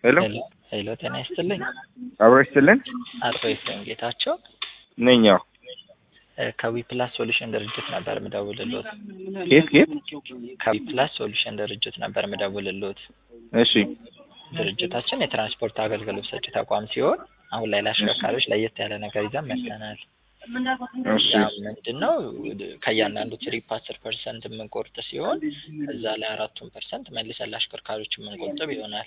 ሄሎ ሄሎ ጤና ይስጥልኝ። አብሮ ይስጥልን አቶ ኤፍሬም ጌታቸው ነኝ። ያው እ ከዊፕላስ ሶሉሽን ድርጅት ነበር ምደውልሎት። ኬት ኬት ከዊፕላስ ሶሉሽን ድርጅት ነበር ምደውልሎት። እሺ ድርጅታችን የትራንስፖርት አገልግሎት ሰጪ ተቋም ሲሆን አሁን ላይ ለአሽከርካሪዎች ለየት ያለ ነገር ይዘን መጥተናል። እሺ ያ ምንድን ነው? ከእያንዳንዱ ትሪፕ አስር ፐርሰንት የምንቆርጥ ሲሆን እዛ ላይ አራቱን ፐርሰንት መልሰን ለአሽከርካሪዎች የምንቆጥብ ይሆናል።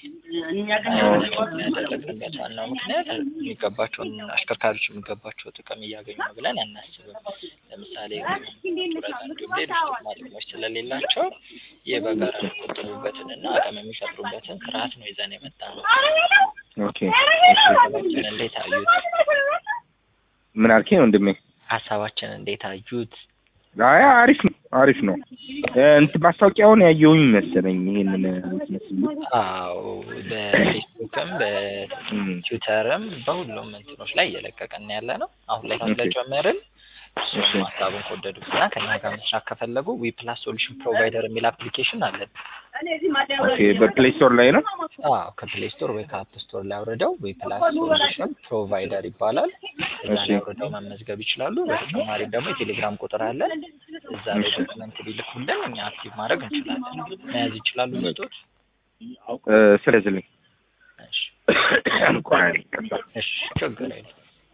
ያደረግንበት ዋናው ምክንያት የሚገባቸውን አሽከርካሪዎች የሚገባቸው ጥቅም እያገኙ ነው ብለን አናስብም። ለምሳሌ ጡረታ እንዲሁም ሌሎች ጥቅማ ጥቅሞች ስለሌላቸው ይህ በጋራ የሚቆጠቡበትን እና አቅም የሚፈጥሩበትን ስርዓት ነው ይዘን የመጣ ነው። ኦኬ እሺ ሀሳባችን እንዴት አዩት? ምን አልከኝ ወንድሜ? ሀሳባችን እንዴት አዩት? አይ አሪፍ ነው አሪፍ ነው። እ እንትን ማስታወቂያውን ያየሁኝ መሰለኝ ይሄንን መስመስል አዎ በፌስቡክም በትዊተርም በሁሉም እንትኖች ላይ እየለቀቀን ያለ ነው። አሁን ላይ ስለጀመርን እሱም ሀሳቡን ከወደዱት እና ከኛ ጋር መስራት ከፈለጉ ዊ ፕላስ ሶሉሽን ፕሮቫይደር የሚል አፕሊኬሽን አለን። ኦኬ በፕሌይ ስቶር ላይ ነው። አዎ ከፕሌይ ስቶር ወይ ከአፕ ስቶር ላይ አውርደው ዊ ፕላስ ሶሉሽን ፕሮቫይደር ይባላል። እዛ እሺ። ላይ አውርደው መመዝገብ ይችላሉ። በተጨማሪም ደግሞ የቴሌግራም ቁጥር አለን። እዛ ላይ ዶክመንት ቢልኩልን እኛ አክቲቭ ማድረግ እንችላለን። መያዝ ይችላሉ ልጆች? እ ስለዝልኝ እሺ ቆይ ይቅርታ። እሺ ችግር የለም።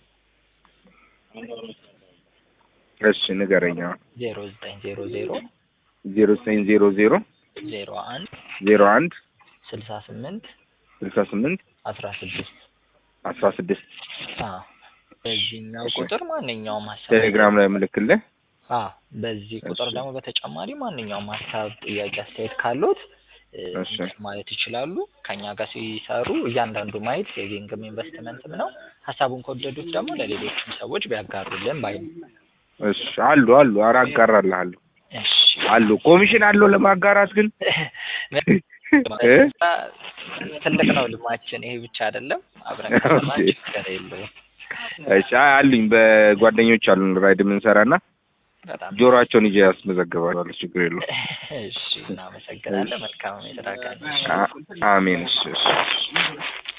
እሺ ንገረኝ። አሁን ዜሮ ዘጠኝ ዜሮ ዜሮ ዜሮ ዘጠኝ ዜሮ ዜሮ ዜሮ አንድ ዜሮ አንድ ስልሳ ስምንት ስልሳ ስምንት አስራ ስድስት አስራ ስድስት አዎ በዚህኛው እሺ። ቁጥር ማንኛውም ሀሳብ ቴሌግራም ላይ ምልክልህ። አዎ በዚህ ቁጥር እሺ። ደግሞ በተጨማሪ ማንኛውም ሀሳብ፣ ጥያቄ፣ አስተያየት ካሉት እ እሺ። ማለት ይችላሉ። ከኛ ጋር ሲሰሩ እያንዳንዱ ማየት ሴቪንግም ኢንቨስትመንትም ነው። ሀሳቡን ከወደዱት ደግሞ ለሌሎችም ሰዎች ቢያጋሩልን ባይ ነኝ። እሺ አሉ አሉ ኧረ አጋራልሃለሁ እሺ አሉ ኮሚሽን አለው ለማጋራት ግን እ? ትልቅ ነው ልማችን። ይሄ ብቻ አይደለም፣ አብረን ከሰራን ኦኬ። ችግር የለውም። እሺ አይ አሉኝ በጓደኞች አሉን ራይድ የምንሰራና በጣም ጆሮአቸውን ይዤ ያስመዘግባሉ ችግር የለውም እሺ፣ እናመሰግናለን። መልካም የስራ ቀን። አ- አሜን እሺ እሺ